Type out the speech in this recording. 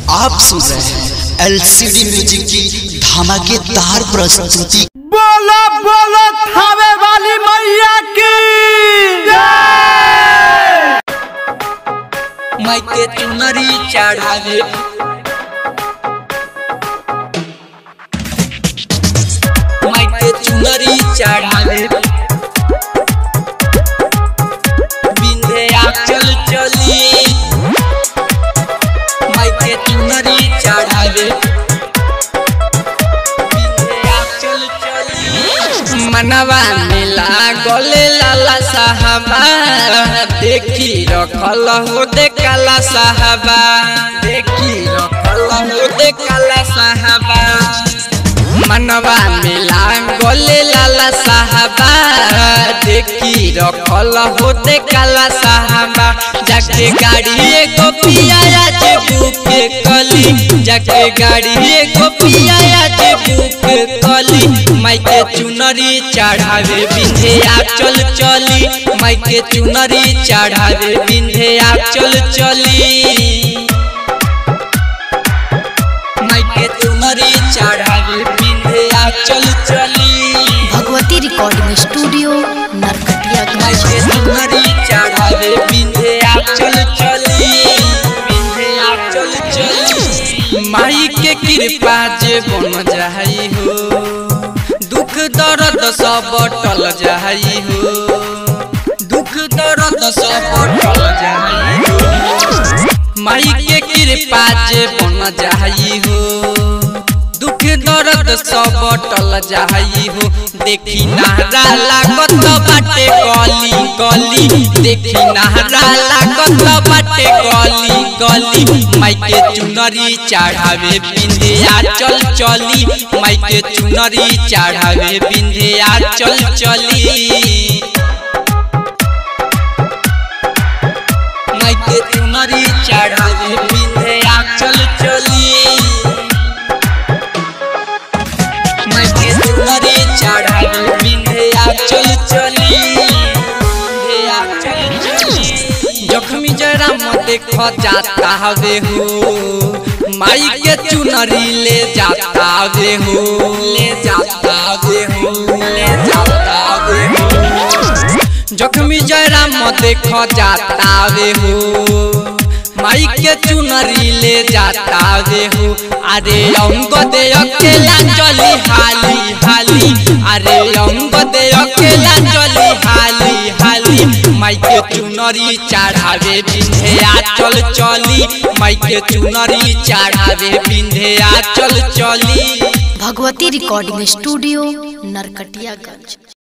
आप सुन रहे हैं एलसीडी म्यूजिक की धमाकेदार प्रस्तुति बोलो बोलो थावे वाली मैया की माइके चुनरी चढ़ावे माइके चुनरी चढ़ावे बिंदे चल चली माइके चुनरी चढ़ावे बिंदे चल चली मनवा मिला गले लाला साहबा देखी रखल हो देखला साहबा देखी रखल हो देखला साहबा मनवा मिला गले लाला साहबा देखी रखल हो देखला साहबा जाके गाड़ी एगो पिया जे बुके कली जाके गाड़ी एगो पिया जे बुके कली माइके चुनरी चढ़ावे बिंधे आ चल चली माइके चुनरी चढ़ावे बिंधे आ चल चली माइके चुनरी चढ़ावे बिंधे आ चल चली भगवती रिकॉर्डिंग स्टूडियो नरकटियागंज माइके चुनरी चढ़ावे बिंधे आ चल चली बिंधे आ चल चली माई के कृपा जे बन जाई हो दुख दर्द सब टल जाई हो दुख दर्द सब टल जाई हो माई के कृपा जे बन जाई हो दुख दर्द सब टल जाई हो देखी नहरा लागत बाटे गली गली देखी नहरा लागत बाटे गली गली माइके चुनरी चढ़ावे बिंदिया चल चली माइके चुनरी चढ़ावे बिंदिया चल चली माइके चुनरी चढ़ावे बिंदिया चल चली माइके चुनरी चढ़ावे बिंदिया चल चली बिंदिया चल चली जख्मी जरा मत देख जाता हवे हो माई के चुनरी ले जाता हवे हो ले जाता हवे हो ले जाता हवे हो जख्मी जरा मत देख जाता वे हो माई के चुनरी ले जाता वे हो अरे अंग दे अकेला चली हाली हाली अरे अंग दे अकेला चली हाली हाली माई के चुनरी चढ़ावे बिंधे आ चल चली माई के चुनरी चढ़ावे बिंधे आ चल चली भगवती रिकॉर्डिंग स्टूडियो नरकटियागंज